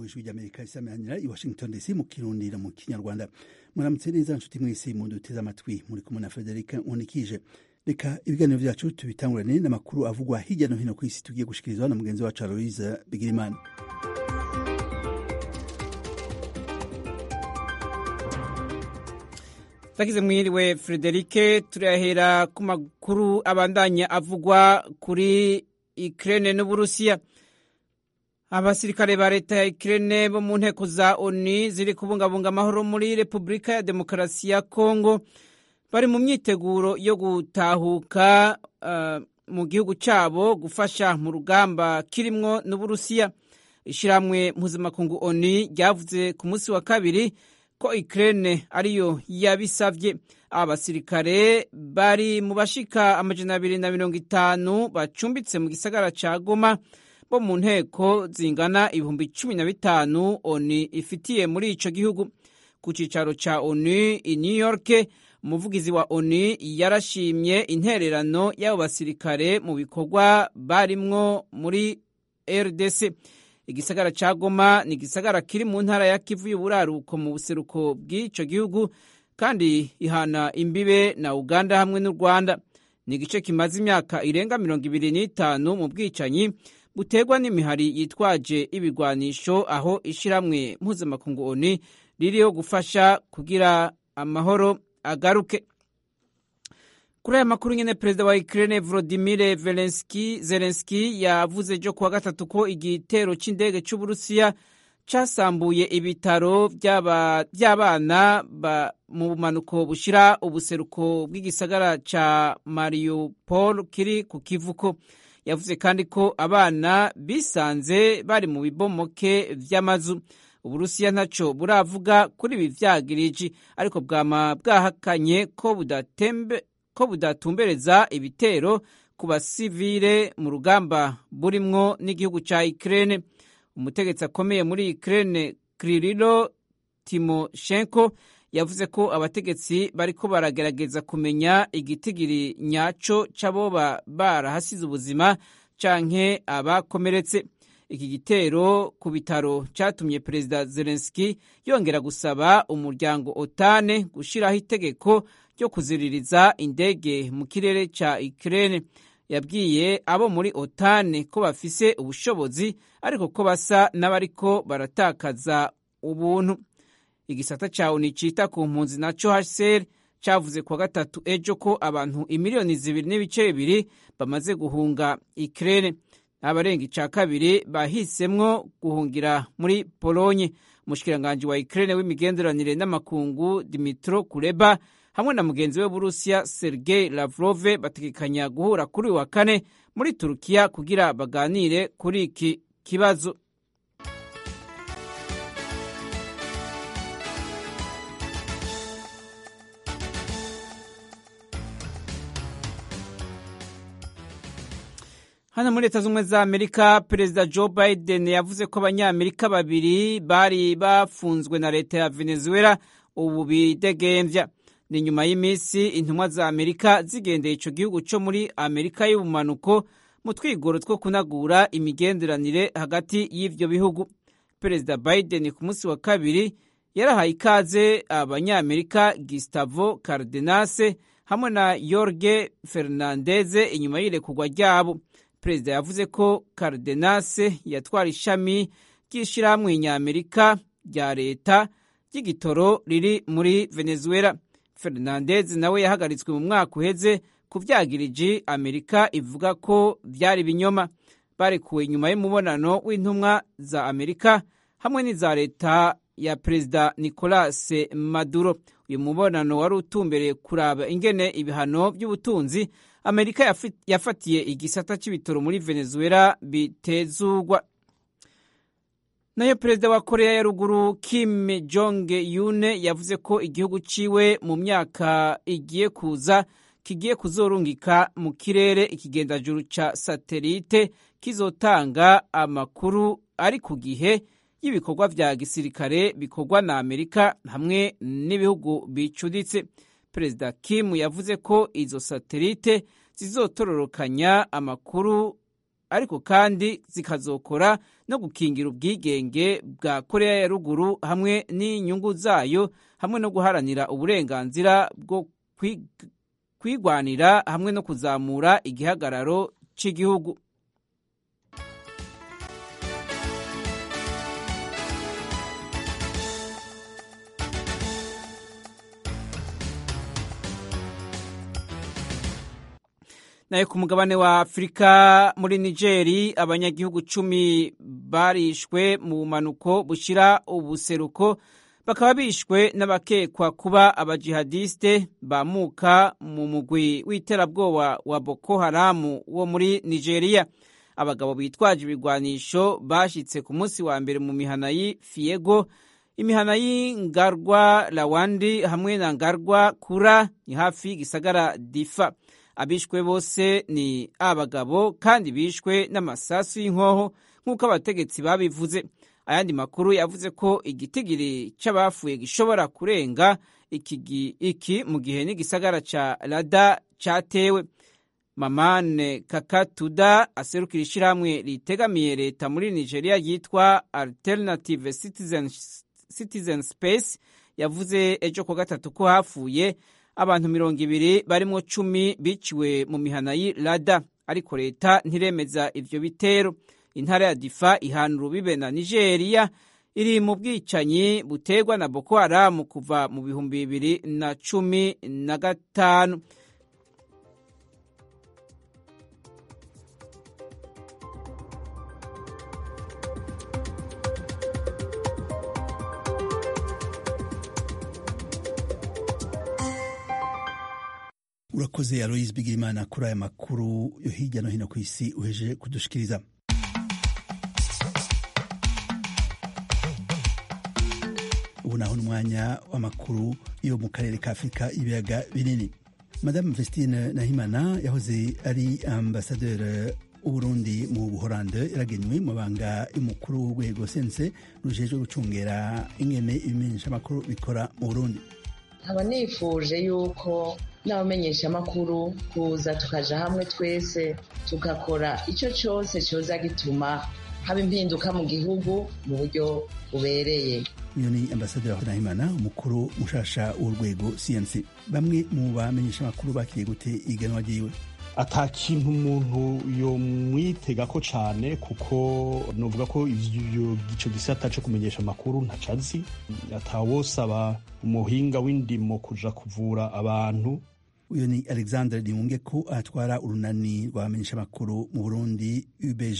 ijwi ry'amerika risamanira i washington dc mu kirundi no mu kinyarwanda muramutse neza nshuti mwese muduteze amatwi muri kumwe na frederic nkundikije reka ibiganiro vyacu tubitangurane n'amakuru avugwa hirya no hino ku isi tugiye gushikirizwa na mugenzi wacu aloise bigirimana tagize mwiriwe frederike turahera ku makuru abandanya avugwa kuri Ukraine n'Uburusiya abasirikare ba leta ya Ukraine bo mu nteko za ONU ziri kubungabunga amahoro muri Repubulika ya Demokarasi ya Kongo bari mu myiteguro yo gutahuka uh, mu gihugu cyabo gufasha mu rugamba kirimwo n'Uburusiya ishiramwe mpuzamakungu ONU ryavuze ku munsi wa kabiri ko Ukraine ariyo yabisavye abasirikare bari mu bashika amajana abiri na mirongo itanu bacumbitse mu gisagara ca Goma bo mu nteko zingana ibihumbi cumi na bitanu ONU ifitiye muri ico gihugu ku cicaro ca ONU i New York umuvugizi wa ONU yarashimye intererano y'abo basirikare mu bikorwa barimwo muri RDC igisagara ca Goma ni igisagara kiri mu ntara ya Kivu y'uburaruko mu buseruko bw'ico gihugu kandi ihana imbibe na Uganda hamwe n'u Rwanda ni igice kimaze imyaka irenga mirongo ibiri n'itanu mu bwicanyi buterwa n'imihari yitwaje ibigwanisho aho ishiramwe mpuzamakungu ONU ririho gufasha kugira amahoro agaruke kuri aya makuru nyene perezida wa Ukraine Volodymyr Zelensky Zelensky yavuze ejo kuwa gatatu ko igitero c'indege c'Uburusiya casambuye ibitaro vy'abana mu bumanuko bushira ubuseruko bw'igisagara ca Mariupol kiri ku kivuko yavuze kandi ko abana bisanze bari mu bibomoke vy'amazu uburusiya ntaco buravuga kuri ibi vyagiriji ariko bwama bwahakanye ko budatembe ko budatumbereza ibitero ku basivile mu rugamba burimwo n'igihugu ca Ukraine umutegetsi akomeye muri Ukraine Kirilo Timoshenko yavuze ko abategetsi bariko baragerageza kumenya igitigiri nyaco c'aboba barahasize ubuzima canke abakomeretse iki gitero ku bitaro catumye perezida Zelensky yongera gusaba umuryango otane gushiraho itegeko ryo kuziririza indege mu kirere ca Ukraine yabwiye abo muri otane ko bafise ubushobozi ariko ko basa n'abariko baratakaza ubuntu igisata ca ONU cita ku mpunzi naco HCR cavuze kuwa gatatu ejo ko abantu imiliyoni zibiri n'ibice bibiri bamaze guhunga Ukraine abarenga ica kabiri bahisemwo guhungira muri Polonye umushikiranganji wa Ukraine w'imigenderanire n'amakungu Dimitro Kuleba hamwe na mugenzi we Burusiya Sergei Lavrov bategekanya guhura kuri wa kane muri Turukiya kugira baganire kuri iki kibazo hano muri leta z'ubumwe za amerika perezida joe biden yavuze ko abanyamerika babiri bari bafunzwe na leta ya venezuela ubu bidegembya ni nyuma y'iminsi intumwa za amerika zigendeye ico gihugu co muri amerika y'ubumanuko mu twigoro two kunagura imigenderanire hagati y'ivyo bihugu perezida biden ku munsi wa kabiri yarahaye ikaze abanyamerika gustavo cardenase hamwe na yorge fernandeze inyuma y'irekurwa ryabo perezida yavuze ko cardenase yatwara ishami ry'ishirahamwe nyamerika rya leta ry'igitoro riri muri venezuela fernandez nawe yahagaritswe mu mwaka uheze ku vyagiriji amerika ivuga ko vyari binyoma barekuwe inyuma y'umubonano w'intumwa za amerika hamwe n'iza leta ya perezida nicolas maduro uyu mubonano wari utumbereye kuraba ingene ibihano by'ubutunzi amerika yafatiye igisata c'ibitoro muri venezuela bitezugwa nayo perezida wa korea ya ruguru kim jong yune yavuze ko igihugu ciwe mu myaka igiye kuza kigiye kuzorungika mu kirere ikigendajuru ca satelite kizotanga amakuru ari ku gihe y'ibikorwa vya gisirikare bikorwa na amerika hamwe n'ibihugu bicuditse perezida kim yavuze ko izo satelite zizotororokanya amakuru ariko kandi zikazokora no gukingira ubwigenge bwa korea ya ruguru hamwe n'inyungu zayo hamwe no guharanira uburenganzira bwo kwigwanira hamwe no kuzamura igihagararo cy'igihugu nayo ku mugabane wa afurika muri nigeri abanyagihugu cumi barishwe mu bumanuko bushyira ubuseruko bakaba bishwe n'abakekwa kuba abajihadiste bamuka mu mugwi w'iterabwoba wa boko haramu wo muri nigeria abagabo bitwaje ibigwanisho bashyitse ku munsi wa mbere mu mihana y'i fiego imihana y'ingarwa lawandi hamwe na ngarwa kura ni hafi y'igisagara difa abishwe bose ni abagabo kandi bishwe n'amasasu y'inkoho nk'uko abategetsi babivuze ayandi makuru yavuze ko igitigiri cy'abafuye gishobora kurenga iki, iki mu gihe n'igisagara ca rada cyatewe mamane kakatuda aserukira ishyirahamwe ritegamiye leta muri nigeria ryitwa alternative citizen, citizen space yavuze ejo ku gatatu ko hapfuye abantu mirongo ibiri barimo cumi biciwe mu mihana y'i rada ariko leta ntiremeza ivyo bitero intara ya difa ihana urubibe na nigeria iri mu bwicanyi buterwa na boko haramu kuva mu bihumbi bibiri na cumi na gatanu urakoze aloise bigirimana kuri aya makuru yo hirya no hino ku isi uheje kudushikiriza ubu naho n'umwanya w'amakuru yo mu karere ka afurika ibiyaga binini madame vestine nahimana yahoze ari ambasaderi w'uburundi mu buhorande yaragenywe mu banga y'umukuru w'urwego sense rujejwe gucungera ingene ibimenyeshamakuru bikora mu burundi nkaba nifuje yuko n'abamenyeshamakuru kuza tukaja hamwe twese tugakora icyo cyose cyoza gituma haba impinduka mu gihugu mu buryo bubereye uyu ni ambasaderi nahimana umukuru mushasha w'urwego cnc bamwe mu bamenyeshamakuru bakiriye gute iganwa ryiwe ata kintu umuntu yomwitegako cyane kuko novuga ko icyo gisata cyo kumenyesha amakuru ntacazi atawosaba umuhinga w'indimo kuja kuvura abantu uyu ni alexandre dimunge ko atwara urunani rw'abamenyesha amakuru mu burundi ubg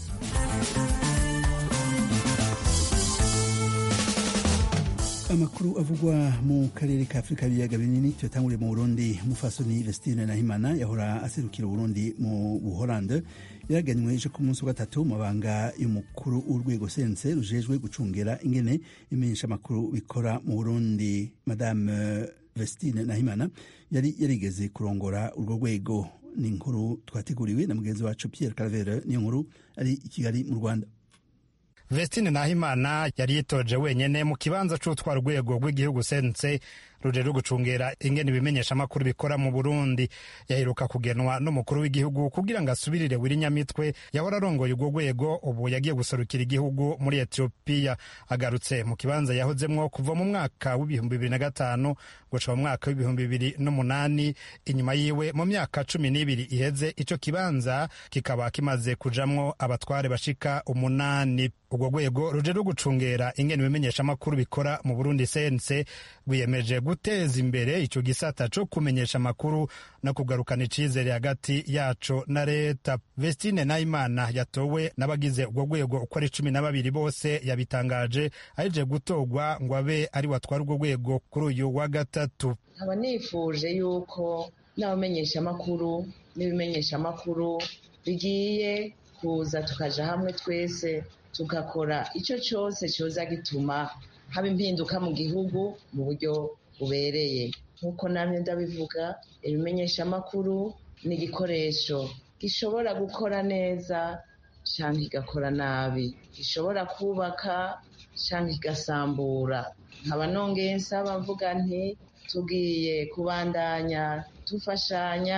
amakuru avugwa mu karere ka afurika y'ibiyaga binini tuyatanguriye mu burundi mufasoni vestine nahimana yahora aserukira uburundi mu buholande yaraganywe ejo ku munsi wa gatatu mu mabanga y'umukuru w'urwego sense rujejwe gucungera ingene imenyesha amakuru bikora mu burundi madame vestine nahimana yari yarigeze kurongora urwo rwego ni inkuru twateguriwe na mugenzi wacu pierre caravere niyo nkuru ari i kigali mu rwanda vestine nahimana yari yitoje wenyene mu kibanza c'utwara urwego rw'igihugu sense rujejwe gucungera ingene ibimenyesha amakuru bikora mu burundi yaheruka kugenwa n'umukuru w'igihugu kugira ngo asubirire wirinyamitwe yahora arongoye urwo rwego ubu yagiye guserukira igihugu muri etiyopiya agarutse mu kibanza yahozemwo kuva mu mwaka w'ibihumbi bibiri na gatanu guca mu mwaka w'ibihumbi bibiri n'umunani inyuma yiwe mu myaka cumi n'ibiri iheze ico kibanza kikaba kimaze kujamwo abatware bashika umunani urwo rwego rujejwe gucungera ingene ibimenyesha amakuru bikora mu burundi sense rwiyemeje guteza imbere ico gisata co kumenyesha amakuru no kugarukana icizere hagati yaco na leta vestine nayimana yatowe n'abagize urwo rwego uko ari cumi na babiri bose yabitangaje aheje gutorwa ngo abe ari watwara urwo rwego kuri uyu wa gatatu nkaba nifuje yuko n'abamenyeshamakuru n'ibimenyeshamakuru bigiye kuza tukaja hamwe twese tugakora icyo cyose cyoza gituma haba impinduka mu gihugu mu buryo bubereye nk'uko namwe ndabivuga ibimenyeshamakuru ni igikoresho gishobora gukora neza cyangwa kigakora nabi gishobora kubaka cyangwa kigasambura nkaba nongeye nsaba mvuga nti tugiye kubandanya dufashanya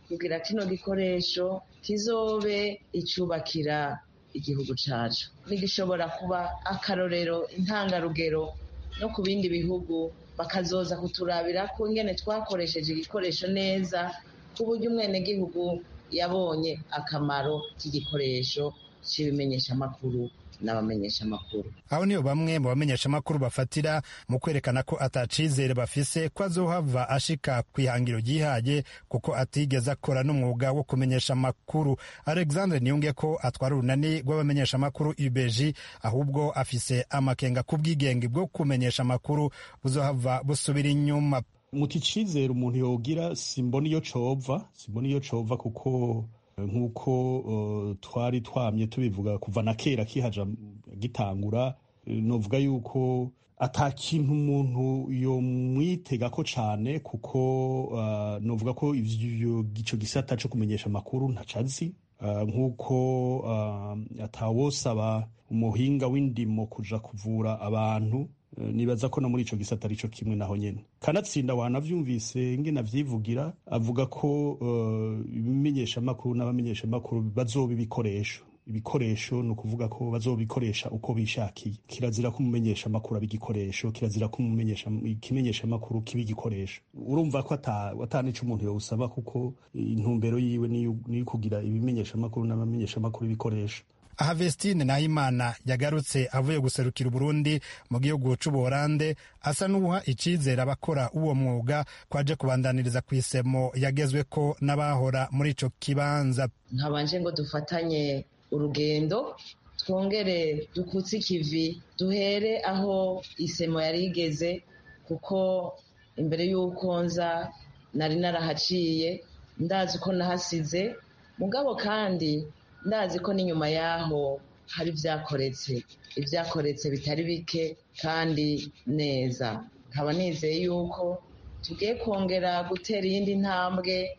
kugira kino gikoresho kizobe icubakira igihugu cacu nigishobora kuba akarorero intangarugero no ku bindi bihugu bakazoza kuturabira ko ingene twakoresheje igikoresho neza ku buryo umwenegihugu yabonye akamaro k'igikoresho cy'ibimenyeshamakuru n'abamenyeshamakuru aho niyo bamwe mu bamenyeshamakuru bafatira mu kwerekana ko atacizere bafise ko azohava ashika ku ihangiro ryihaye kuko atigeze akora n'umwuga wo kumenyesha amakuru alexandre niyunge ko atwara urunani rw'abamenyeshamakuru ubeji ahubwo afise amakenga ku bwigenge bwo kumenyesha amakuru buzohava busubira inyuma muti icizere umuntu yogira simbona iyo cova simbona iyo cova kuko nk'uko uh, twari twamye tubivuga kuva na kera kihaja gitangura novuga yuko ata kintu umuntu yomwitega ko cane kuko uh, novuga ko ivyo ico gisata co kumenyesha amakuru ntacazi uh, nk'uko uh, atawosaba umuhinga w'indimo kuja kuvura abantu nibaza ko no muri ico gisata arico kimwe naho nyene kanatsinda wanavyumvise ngene avyivugira avuga ko ibimenyeshamakuru n'abamenyeshamakuru bazoba ibikoresho ibikoresho ni ukuvuga ko bazobikoresha uko bishakiye kirazira ko umumenyesha amakuru aba igikoresho kirazira ko ikimenyesha amakuru kiba igikoresho urumva ko atanico umuntu yawusaba kuko intumbero yiwe niyo kugira ibimenyesha amakuru n'abamenyesha amakuru ibikoresho aha vestine nahimana yagarutse avuye guserukira uburundi mu gihugu c'ubuholande asa n'uha icizere abakora uwo mwuga kwaje kubandaniriza ku isemo yagezweko n'abahora muri ico kibanza nkabanje ngo dufatanye urugendo twongere dukutse ikivi duhere aho isemo yari igeze kuko imbere y'uko nza nari narahaciye ndazi uko nahasize mugabo kandi ndazi ko n'inyuma y'aho hari ibyakoretse ibyakoretse bitari bike kandi neza nkaba nizeye yuko tugiye kongera gutera iyindi ntambwe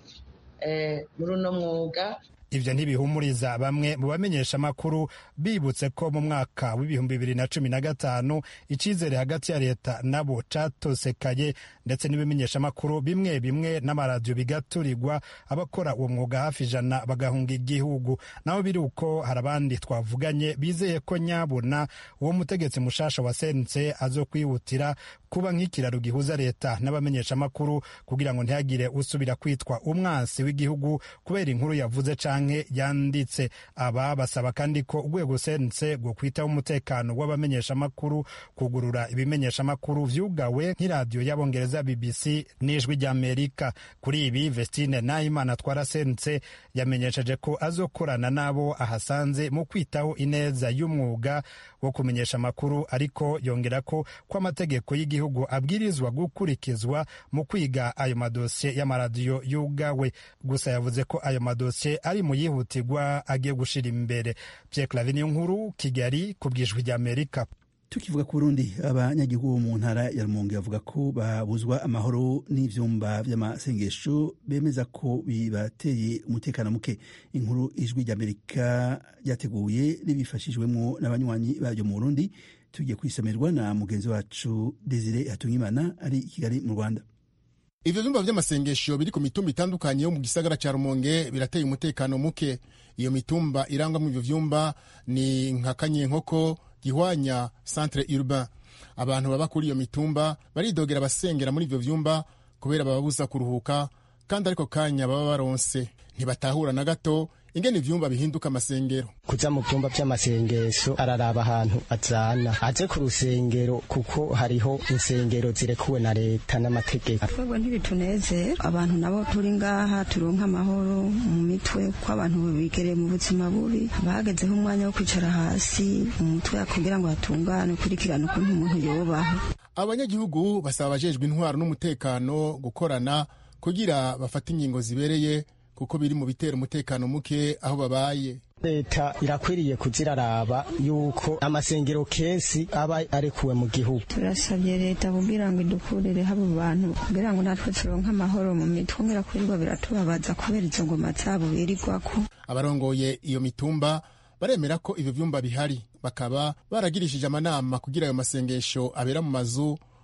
muri uno mwuga ivyo ntibihumuriza bamwe mu bamenyesha amakuru bibutse ko mu mwaka w'ibihumbi bibiri na cumi na gatanu icizere hagati ya leta nabo catosekaye ndetse n'ibimenyesha amakuru bimwe bimwe n'amaradiyo bigaturirwa abakora uwo mwuga hafi ijana bagahunga igihugu naho biri uko hari abandi twavuganye bizeye ko nyabuna uwo mutegetsi mushasha wa sense azokwihutira kuba nk'ikiraro gihuza leta n'abamenyesha amakuru kugira ngo ntihagire usubira kwitwa umwansi w'igihugu kubera inkuru yavuze canke yanditse aba basaba kandi ko urwego sense rwo kwitaho umutekano w'abamenyeshamakuru kugurura ibimenyeshamakuru vyugawe nk'iradiyo y'abongereza bbc n'ijwi ry'amerika kuri ibi vestine nahimana atwara sense yamenyesheje ko azokorana n'abo ahasanze mu kwitaho ineza y'umwuga wo kumenyesha amakuru ariko yongera ko ko amategeko y'igihugu abwirizwa gukurikizwa mu kwiga ayo madosiye y'amaradiyo yugawe gusa yavuze ko ayo madosiye ari mu yihutirwa agiye gushira imbere Pierre Claver niyo nkuru Kigali ku bwijwi rya Amerika tukivuga ku Burundi abanyagihugu bo mu ntara ya Rumonge bavuga ko babuzwa amahoro n'ivyumba vy'amasengesho bemeza ko bibateye umutekano muke inkuru ijwi rya Amerika ryateguye ribifashijwemo n'abanywanyi baryo mu Burundi tugiye kwisomerwa na mugenzi wacu Desire Hatungimana ari i Kigali mu Rwanda ivyo vyumba vy'amasengesho biri ku mitumba itandukanye yo mu gisagara ca rumonge birateye umutekano muke iyo mitumba irangwamwo ivyo vyumba ni nka kanyenkoko gihwanya centre urbain abantu baba kuri iyo mitumba baridogera basengera muri ivyo vyumba kubera bababuza kuruhuka kandi ariko kanya baba baronse ntibatahura na gato ingene ivyumba bihinduka amasengero kuja mu vyumba vy'amasengesho araraba ahantu azana aze ku rusengero kuko hariho insengero zirekuwe na leta n'amategeko twebwe ntibitunezera abantu nabo turi ngaha turonka amahoro mu mitwe ko abantu bigereye mu buzima bubi bagezeho umwanya wo kwicara hasi mu mutwe kugira ngo hatungane ukurikirane ukuntu umuntu yobaho abanyagihugu basaba abajejwe intwaro n'umutekano gukorana kugira bafate ingingo zibereye kuko biri mu bitera umutekano muke aho babaye leta irakwiriye kuziraraba yuko amasengero kenshi aba arekuwe mu gihugu turasabye leta kugira ngo idukurire habo bantu kugira ngo natwe turonke amahoro mu mitwe ngira kurirwa biratubabaza kubera izo ngoma zabo birirwako abarongoye iyo mitumba baremera ko ivyo vyumba bihari bakaba baragirishije amanama kugira ayo masengesho abera mu mazu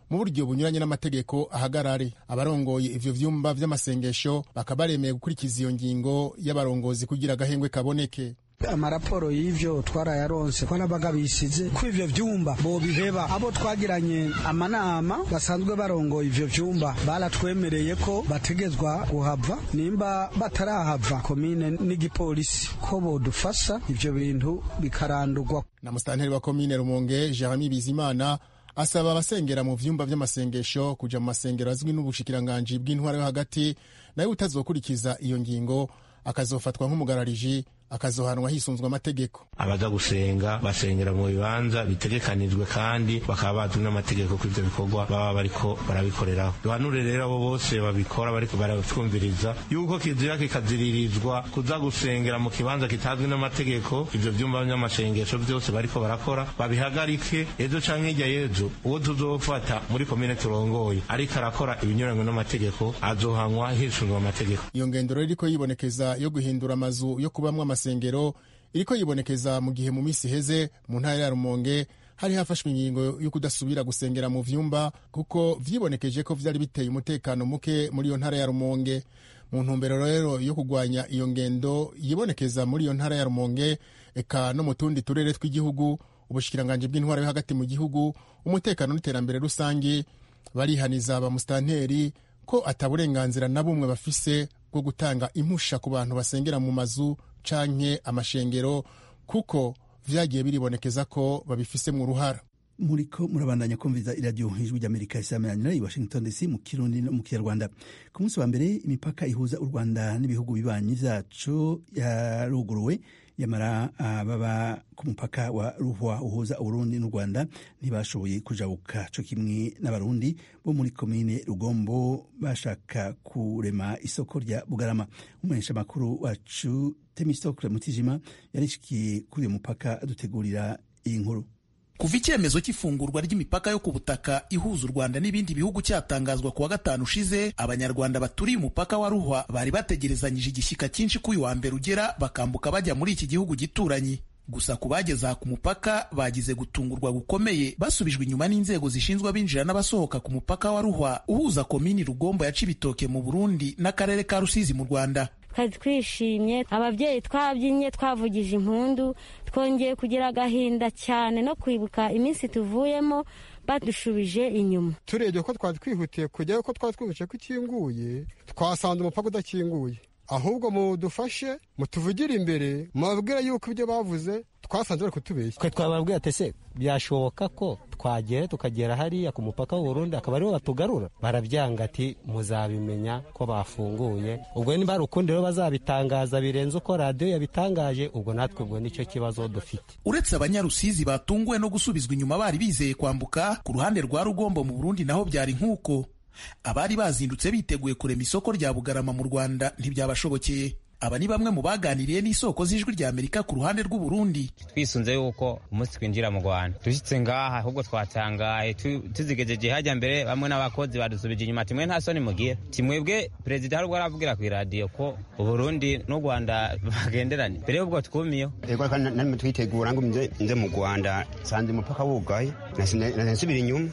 mu buryo bunyuranye n'amategeko ahagarare abarongoye ivyo vyumba vy'amasengesho bakaba baremeye gukurikiza iyo ngingo y'abarongozi kugira agahengwe kaboneke amaraporo y'ivyo twarayaronse ko nabaga bisize ko ivyo vyumba bobiheba abo twagiranye amanama basanzwe barongoye ivyo vyumba baratwemereye ko bategezwa kuhava nimba batarahava komine n'igipolisi ko bodufasha ivyo bintu bikarandurwa na musitanteri wa komine rumonge jeremy bizimana asaba abasengera mu vyumba vy'amasengesho kuja mu masengero azwi n'ubushikiranganji bw'intwara yo hagati nayo utazokurikiza iyo ngingo akazofatwa nk'umugarariji akazohanwa hisunzwe amategeko abaza gusenga basengera mu bibanza bitegekanijwe kandi bakaba bazwi n'amategeko ko ivyo bikorwa baba bariko barabikoreraho duhanure rero abo bose babikora bariko baratwumviriza yuko kizira kikaziririzwa kuza gusengera mu kibanza kitazwi n'amategeko ivyo vyumba vy'amasengesho vyose bariko barakora babihagarike ejo canke hirya y'ejo uwo tuzofata muri komine turongoye ariko arakora ibinyuranywe n'amategeko azohanwa hisunzwe amategeko iyo ngendo rero iriko yibonekeza yo guhindura amazu yo kubamwo amasengero iriko yibonekeza mu gihe mu minsi iheze mu ntara ya rumonge hari hafashwe ingingo yo kudasubira gusengera mu vyumba kuko vyibonekeje ko vyari biteye umutekano muke muri iyo ntara ya rumonge mu ntumbero rero yo kugwanya iyo ngendo yibonekeza muri iyo ntara ya rumonge eka no mu tundi turere tw'igihugu ubushikiranganji bw'intwara yo hagati mu gihugu umutekano n'iterambere rusange barihaniza bamusitanteri ko ataburenganzira na bumwe bafise bwo gutanga impusha ku bantu basengera mu mazu canke amashengero kuko vyagiye biribonekeza ko babifisemo uruhara muriko murabandanya kumviza iradiyo ijwi ry'amerika isameranira i washington dc mu kirundi no mu kinyarwanda ku munsi wa mbere imipaka ihuza u rwanda n'ibihugu bibanyi vyacu yaruguruwe yamara baba ku mupaka wa ruhwa uhuza uburundi n'u rwanda ntibashoboye kujabuka co kimwe n'abarundi bo muri komine rugombo bashaka kurema isoko rya bugarama umuhesha makuru wacu temistokle mutijima yarishikiye kuri uyu mupaka adutegurira iyi nkuru kuva icyemezo cy'ifungurwa ry'imipaka yo ku butaka ihuza u rwanda n'ibindi bihugu cyatangazwa ku wa gatanu ushize abanyarwanda baturiye umupaka wa ruhwa bari bategerezanyije igishyika cyinshi ko uyu wa mbere ugera bakambuka bajya muri iki gihugu gituranyi gusa ku bageze aha ku mupaka bagize gutungurwa gukomeye basubijwe inyuma n'inzego zishinzwe abinjira n'abasohoka ku mupaka wa ruhwa uhuza komini rugombo ya cibitoke mu burundi n'akarere ka rusizi mu rwanda twari twishimye ababyeyi twabyinnye twavugije impundu twongeye kugira agahinda cyane no kwibuka iminsi tuvuyemo badushubije inyuma turebye ko twari twihutiye kujyayo ko twari twihutiye ko ikinguye twasanze umupaka udakinguye ahubwo mudufashe mutuvugire imbere mubabwire yuko ibyo bavuze twasanze bari kutubeshya twe twababwira ati ese byashoboka ko twagera tukagera hariya ku mupaka w'uburundi akaba ariho batugarura barabyanga ati muzabimenya ko bafunguye ubwo niba hari ukundi rero bazabitangaza birenze uko radiyo yabitangaje ubwo natwe ubwo nicyo kibazo dufite uretse abanyarusizi batunguwe no gusubizwa inyuma bari bizeye kwambuka ku ruhande rwa rugombo mu burundi naho byari nk'uko abari bazindutse biteguye kurema isoko rya bugarama mu rwanda ntibyabashobokeye aba ni bamwe mu baganiriye n'isoko z'ijwi rya amerika ku ruhande rw'u Burundi twisunze yuko umunsi twinjira mu rwanda dushyitse ngaha ahubwo twatangaye tuzigejeje hajya mbere bamwe n'abakozi badusubije inyuma timwe nta soni mugira timwebwe perezida hari ubwo aravugira ku iradiyo ko uburundi n'u rwanda bagenderanye mbere y'ubwo twumiyeho ego kandi namwe twitegura ngo nze mu rwanda nsanze umupaka wugaye nasubira inyuma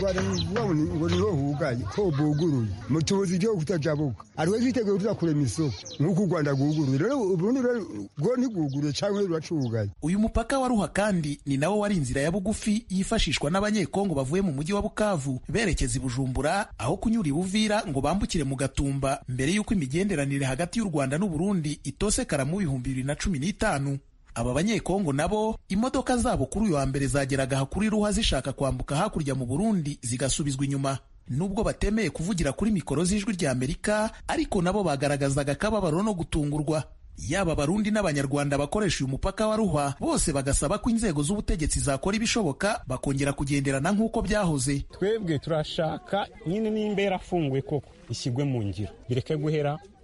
ngo niho hugaye ko buguruye mutubuzi ibyo kutajabuka ariwe twiteguye kuza kurema isoko nk'uko u rwanda rwuguruye rero uburundi rwo ntigwuguruye cyangwa ruracugaye uyu mupaka wa ruha kandi ni nawo wari inzira ya bugufi yifashishwa n'abanyekongo bavuye mu mujyi wa bukavu berekeza i bujumbura aho kunyura i buvira ngo bambukire mu gatumba mbere y'uko imigenderanire hagati y'u rwanda n'uburundi itosekara mu bihumbi bibiri na cumi n'itanu aba banyekongo nabo imodoka zabo kuri uyu wa mbere zageraga aha kuri ruha zishaka kwambuka hakurya mu burundi zigasubizwa inyuma nubwo batemeye kuvugira kuri mikoro z'ijwi rya amerika ariko nabo bagaragazaga akababaro no gutungurwa yaba abarundi n'abanyarwanda bakoresha uyu mupaka wa ruhwa bose bagasaba ko inzego z'ubutegetsi zakora ibishoboka bakongera kugenderana nk'uko byahoze twebwe turashaka nyine nimba yarafunguye koko ishyirwe mu ngiro bireke guhera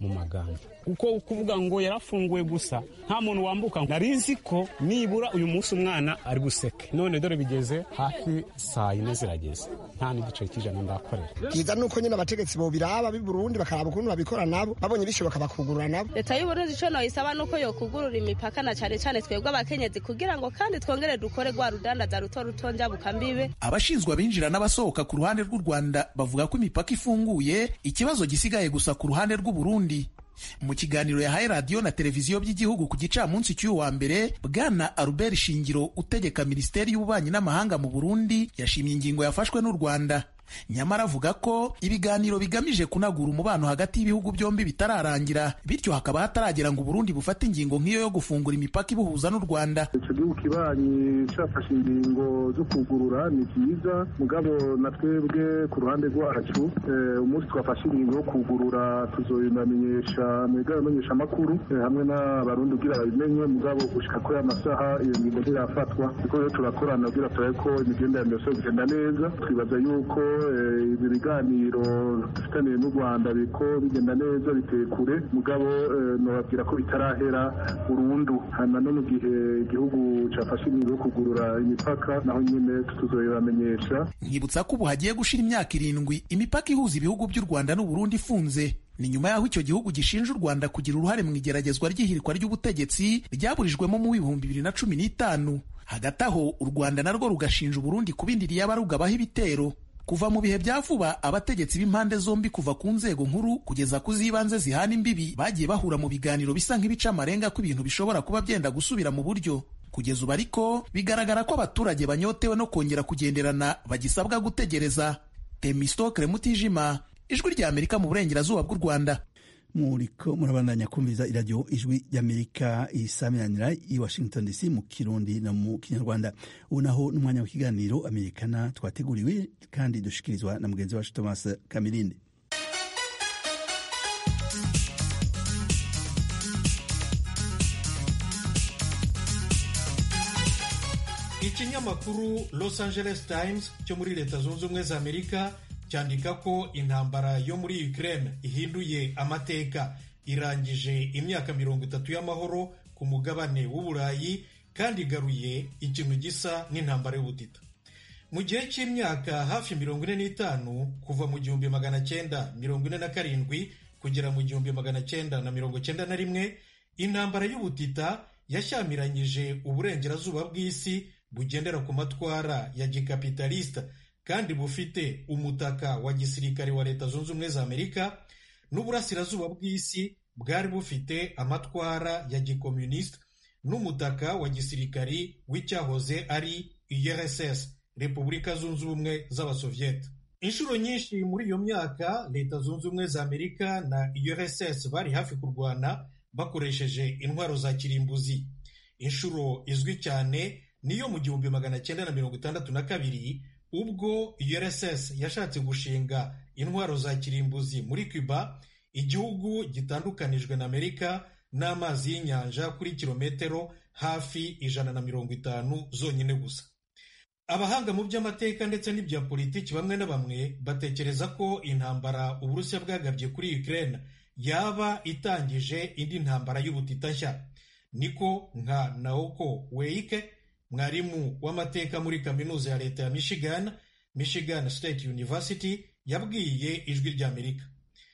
mu magambo kuko kuvuga ngo yarafunguwe gusa nta muntu wambuka nari nzi ko nibura uyu munsi umwana ari buseke none dore bigeze hafi saa yine zirageze nta n'igice cy'ijana ndakorera byiza ni uko nyine abategetsi bobiraba b'i burundi bakaraba ukuntu babikora nabo babonye bishoboka bakugurura nabo leta y'uburundi ico noyisaba nuko yokugurura imipaka na cane cane twebwe abakenyezi kugira ngo kandi twongere dukore rwa rudandaza ruto ruto njabuka mbibe abashinzwe abinjira n'abasohoka ku ruhande rw'u rwanda bavuga ko imipaka ifunguye ikibazo gisigaye gusa ku ruhande rw'u burundi mu kiganiro yahaye radiyo na televiziyo by'igihugu ku gicamunsi cy'uyu wa mbere bwana albert shingiro utegeka minisiteri y'ububanyi n'amahanga mu burundi yashimye ingingo yafashwe n'u rwanda nyamara avuga ko ibiganiro bigamije kunagura umubano hagati y'ibihugu byombi bitararangira bityo hakaba hataragera ngo uburundi bufate ingingo nk'iyo yo gufungura imipaka ibuhuza n'u rwanda icyo gihugu kibanyi cyafashe ingingo zo kugurura ni byiza mugabo na twebwe ku ruhande rwacu umunsi twafashe ingingo yo kugurura tuzobibamenyesha mu bimenyesha amakuru hamwe n'abarundi kugira babimenye mugabo gushika kuri aya masaha iyo ngingo ntirafatwa kuko rero turakorana kugira turabe ko imigenderanire yose bigenda neza twibaza yuko ibi biganiro dufitaniye n'u rwanda biko bigenda neza biteye kure mugabo nababwira ko bitarahera burundu hanyuma no mu gihe igihugu cyafashe ingingo yo kugurura imipaka naho nyine tuzobibamenyesha nkibutsa ko ubu hagiye gushira imyaka irindwi imipaka ihuza ibihugu by'u rwanda n'uburundi ifunze ni nyuma y'aho icyo gihugu gishinja u rwanda kugira uruhare mu igeragezwa ry'ihirikwa ry'ubutegetsi ryaburijwemo mu bihumbi bibiri na cumi n'itanu hagati aho u rwanda narwo rugashinja uburundi kubindiriye abarugabaho ibitero kuva mu bihe bya vuba abategetsi b'impande zombi kuva ku nzego nkuru kugeza ku z'ibanze zihana imbibi bagiye bahura mu biganiro bisa nk'ibica amarenga ko ibintu bishobora kuba byenda gusubira mu buryo kugeza ubu ariko bigaragara ko abaturage banyotewe no kongera kugenderana bagisabwa gutegereza temistokre mutijima ijwi rya amerika mu burengerazuba bw'u rwanda muriko murabandanya kumviza iradiyo ijwi ry'amerika isamiranira i washington dc mu kirundi no mu kinyarwanda ubu naho n'umwanya w'ikiganiro amerikana twateguriwe kandi dushikirizwa na mugenzi wacu thomas kamirindi ikinyamakuru los angeles times cyo muri leta zunze ubumwe za amerika cyandika ko intambara yo muri Ukraine ihinduye amateka irangije imyaka mirongo itatu y'amahoro ku mugabane w'uburayi kandi igaruye ikintu gisa n'intambara y'ubutita mu gihe cy'imyaka hafi mirongo ine n'itanu kuva mu gihumbi magana cyenda mirongo ine na karindwi kugera mu gihumbi magana cyenda na mirongo cyenda na rimwe intambara y'ubutita yashyamiranyije uburengerazuba bw'isi bugendera ku matwara ya gikapitalisita kandi bufite umutaka wa gisirikare wa leta zunze ubumwe za amerika n'uburasirazuba bw'isi bwari bufite amatwara ya gikomunisita n'umutaka wa gisirikari w'icyahoze ari urss repubulika zunze ubumwe z'abasoviyete inshuro nyinshi muri iyo myaka leta zunze ubumwe za amerika na urss bari hafi kurwana bakoresheje intwaro za kirimbuzi inshuro izwi cyane niyo mu gihumbi magana cyenda na mirongo itandatu na kabiri ubwo urss yashatse gushinga intwaro za kirimbuzi muri cuba igihugu gitandukanijwe na amerika n'amazi y'inyanja kuri kilometero hafi ijana na mirongo itanu zonyine gusa abahanga mu by'amateka ndetse n'ibya politiki bamwe na bamwe batekereza ko intambara uburusiya bwagabye kuri ukraine yaba itangije indi ntambara y'ubutita nshya niko nka naoko weike mwarimu w'amateka muri kaminuza ya leta ya michigan michigan state university yabwiye ijwi ry'amerika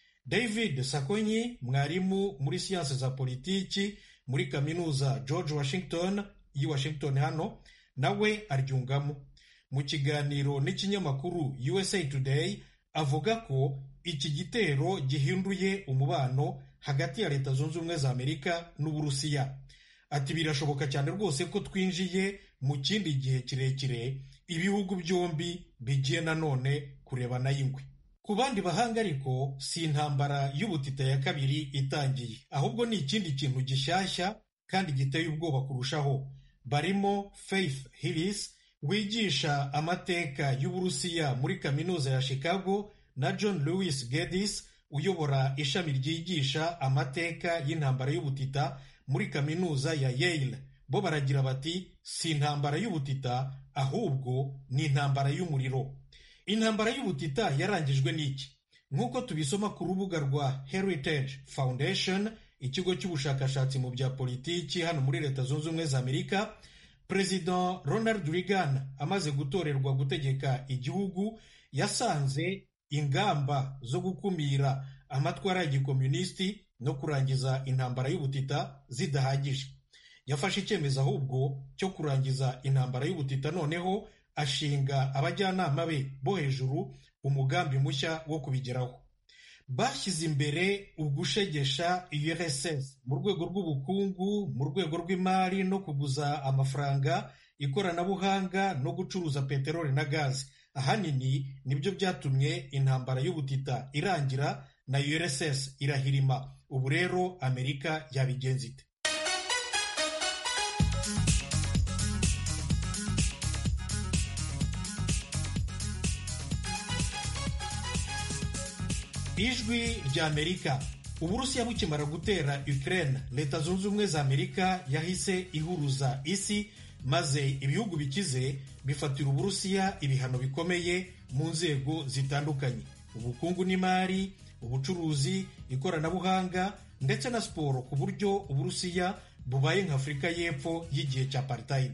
david sakonyi mwarimu muri siyansi za politiki muri kaminuza george washington y'i washington hano nawe aryungamo mu kiganiro n'ikinyamakuru usa today avuga ko iki gitero gihinduye umubano hagati ya leta zunze ubumwe za amerika n'uburusiya ati birashoboka cyane rwose ko twinjiye mu kindi gihe kirekire ibihugu byombi bigiye nanone kurebana y'ingwe ku bandi bahanga ariko si intambara y'ubutita ya kabiri itangiye ahubwo ni ikindi kintu gishyashya kandi giteye ubwoba kurushaho barimo faith hillis wigisha amateka y'uburusiya muri kaminuza ya chicago na john lewis geddes uyobora ishami ryigisha amateka y'intambara y'ubutita muri kaminuza ya yale bo baragira bati si intambara y'ubutita ahubwo ni intambara y'umuriro intambara y'ubutita yarangijwe n'iki nk'uko tubisoma ku rubuga rwa heritage foundation ikigo cy'ubushakashatsi mu bya politiki hano muri leta zunze ubumwe za amerika perezida ronald reagan amaze gutorerwa gutegeka igihugu yasanze ingamba zo gukumira amatwara ya gikomunisiti no kurangiza intambara y'ubutita zidahagije yafashe icyemezo ahubwo cyo kurangiza intambara y'ubutita noneho ashinga abajyanama be bo hejuru umugambi mushya wo kubigeraho bashyize imbere ugushegesha urss mu rwego rw'ubukungu mu rwego rw'imari no kuguza amafaranga ikoranabuhanga no gucuruza peteroli na gazi ahanini nibyo byatumye intambara y'ubutita irangira na urss irahirima ubu rero amerika yabigenza ite ijwi rya amerika uburusiya bukimara gutera ukraine leta zunze ubumwe za amerika yahise ihuruza isi maze ibihugu bikize bifatira uburusiya ibihano bikomeye mu nzego zitandukanye ubukungu n'imari ubucuruzi ikoranabuhanga ndetse na siporo ku buryo uburusiya bubaye nka afurika y'epfo y'igihe cya apartheid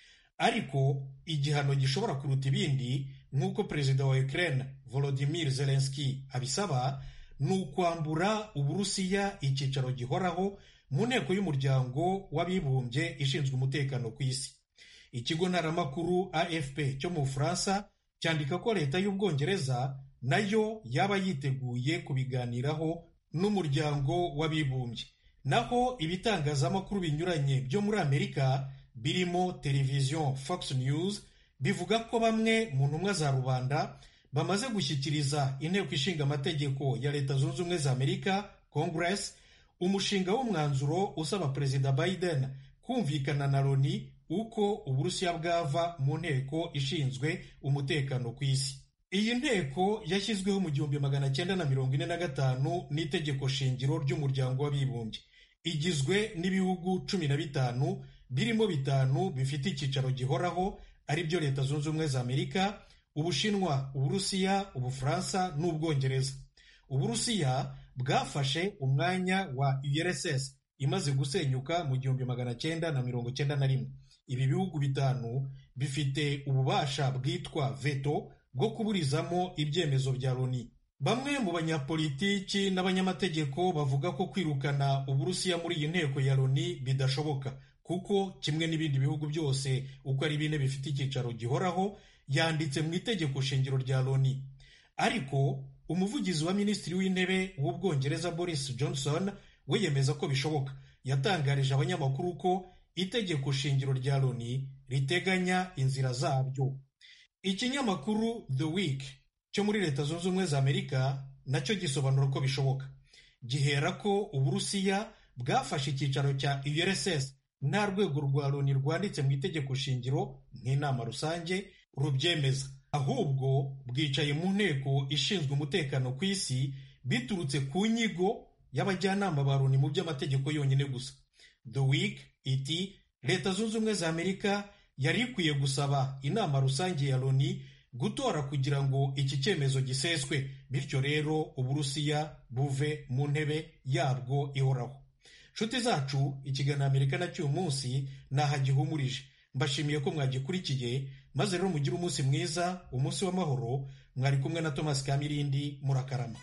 ariko igihano gishobora kuruta ibindi nk'uko perezida wa ukraine volodimir zelenski abisaba ni ukwambura uburusiya icyicaro gihoraho mu nteko y'umuryango w'abibumbye ishinzwe umutekano ku isi ikigo ntaramakuru afp cyo mu bufaransa cyandika ko leta y'ubwongereza nayo yaba yiteguye kubiganiraho n'umuryango w'abibumbye naho ibitangazamakuru binyuranye byo muri amerika birimo televiziyo fox news bivuga ko bamwe mu ntumwa za rubanda bamaze gushyikiriza inteko ishinga amategeko ya leta zunze ubumwe za amerika congress umushinga w'umwanzuro usaba perezida biden kumvikana na loni uko uburusiya bwava mu nteko ishinzwe umutekano ku isi iyi nteko yashyizweho mu gihumbi magana cyenda na mirongo ine na gatanu n'itegeko shingiro ry'umuryango w'abibumbye igizwe n'ibihugu cumi na bitanu birimo bitanu bifite icyicaro gihoraho ari byo leta zunze ubumwe za amerika ubushinwa uburusiya ubufaransa n'ubwongereza uburusiya bwafashe umwanya wa urss imaze gusenyuka mu gihumbi magana cyenda na mirongo cyenda na rimwe ibi bihugu bitanu bifite ububasha bwitwa veto bwo kuburizamo ibyemezo bya loni bamwe mu banyapolitiki n'abanyamategeko bavuga ko kwirukana uburusiya muri iyi nteko ya loni bidashoboka kuko kimwe n'ibindi bihugu byose uko ari bine bifite icyicaro gihoraho yanditse mu itegeko shingiro rya loni ariko umuvugizi wa minisitiri w'intebe w'ubwongereza boris johnson we yemeza ko bishoboka yatangarije abanyamakuru ko itegeko shingiro rya loni riteganya inzira zabyo ikinyamakuru the week cyo muri leta zunze ubumwe za amerika nacyo gisobanura ko bishoboka gihera ko uburusiya bwafashe icyicaro cya urss nta rwego rwa loni rwanditse mu itegeko shingiro nk'inama rusange rubyemeza ahubwo bwicaye mu nteko ishinzwe umutekano ku isi biturutse ku nyigo y'abajyanama ba loni mu by'amategeko yonyine gusa the week iti leta zunze ubumwe za amerika yari ikwiye gusaba inama rusange ya loni gutora kugira ngo iki cyemezo giseswe bityo rero uburusiya buve mu ntebe yabwo ihoraho nshuti zacu ikiganiro amerika na cy'uyu munsi ntaho gihumurije mbashimiye ko mwagikurikiye maze rero mugire umunsi mwiza umunsi w'amahoro mwari kumwe na thomas kamirindi murakarama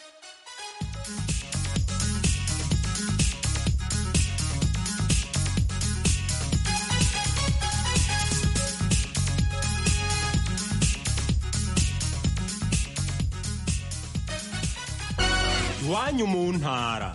iwanyu mu ntara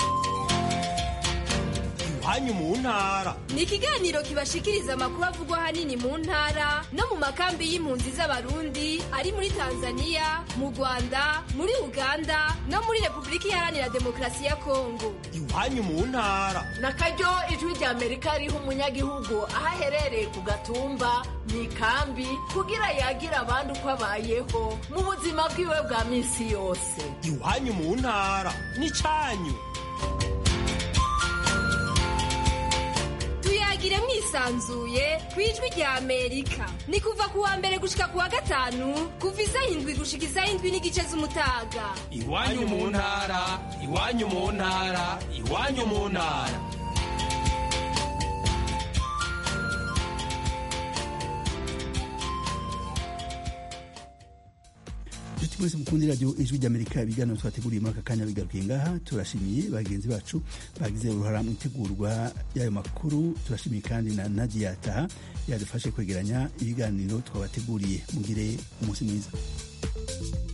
iwanyu mu ntara ni ikiganiro kibashikiriza amakuru avugwa ahanini mu ntara no mu makambi y'impunzi z'abarundi ari muri tanzania mu rwanda muri uganda no muri repubulika iharanira demokarasi ya kongo iwanyu mu ntara na karyo ijwi rya amerika riha umunyagihugu aho aherereye ku gatumba mu ikambi kugira yagira abandi uko abayeho mu buzima bwiwe bwa minsi yose iwanyu mu ntara n'icyanyu tuyagire mwisi mwisanzuye ku ijwi rya amerika ni kuva ku wa mbere gushika ku wa gatanu kuva isaha indwi gushika isaha indwi n'igice z'umutaga iwanyu mu ntara iwanyu mu ntara iwanyu mu ntara inshuti mwese mukunda iradiyo ijwi ry'amerika ibiganiro twateguriye muri aka kanya bigarukiye ngaha turashimiye bagenzi bacu bagize uruhara mu itegurwa y'ayo makuru turashimiye kandi na nadia taha yadufashe kwegeranya ibiganiro twabateguriye mugire umunsi mwiza